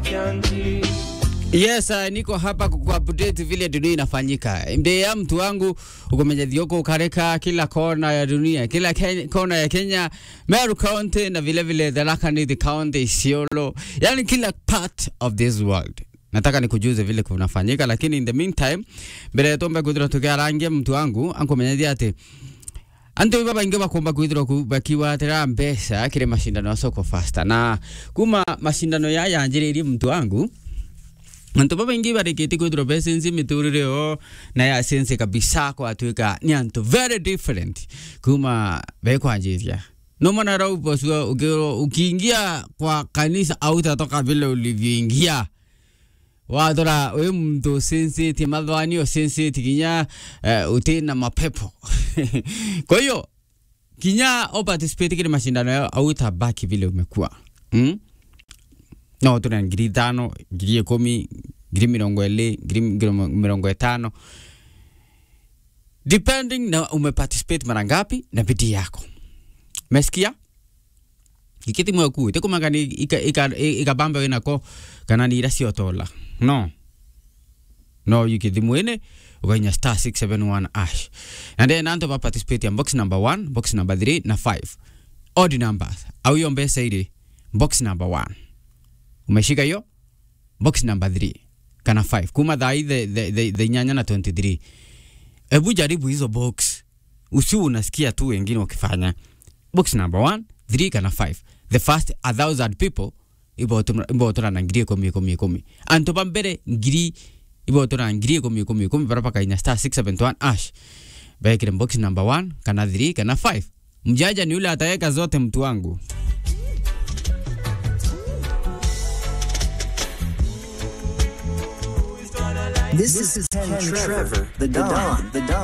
Yes, uh, niko hapa kukuupdate vile dunia inafanyika. Mbea mtu wangu ukomenya thioko ukareka kila kona ya dunia, kila Kenya, kona ya Kenya, Meru County na vile vile Tharaka Nithi County, Isiolo, yani kila part of this world. Nataka nikujuze vile kunafanyika, lakini in the meantime, mbere tombe kuthira tukiarangia mtu wangu ankomenyathia ati antu baba ingi bakomba kwithirwa bakiwatira mbeca kiri mashindano ya soko fasta na kuma mashindano ya yanjiririe mtu wangu antu babaingi barikite kwithirwa besensi miturire o na ya sensi kabisa kwatuika ni antu very different kuma bekwanjiria no mwana rau posua ukiro ukiingia kwa kanisa au utatoka vile ulivyoingia wathora wi mtu sensiti mathwanio sensiti kinya uh, utina mapepo kwa hiyo kinya o participate kile mashindano yao au utabaki vile umekuwa mm? no tuna ngiri tano ngiri ikumi ngiri mirongo ili ngiri mirongo itano depending na umeparticipate mara ngapi na bidii yako mesikia ikiti mweku tikumagani ikabamba winako kana ni ira ciotola no no yukithi mwene ukainya star 671 ash and then anto ba participate ya box number 1 box number 3 na 5 odd numbers au hiyo mbesa ile box number 1 umeshika hiyo box number 3 kana 5 kuma thai the, the, the, the nyanya na 23 hebu jaribu hizo box usiu unasikia tu wengine wakifanya box number 1 3 kana 5 the first a thousand people ibotora na ngiri ikumi ikumi ikumi anto ba mbere ngiri ibotora na ngiri ikumi ikumi ikumi bara pakainya star 671 ash bekire box number 1 kana 3 kana 5 mjaja ni yule ataweka zote mtu wangu This is Ken Trevor, the Don, the Don.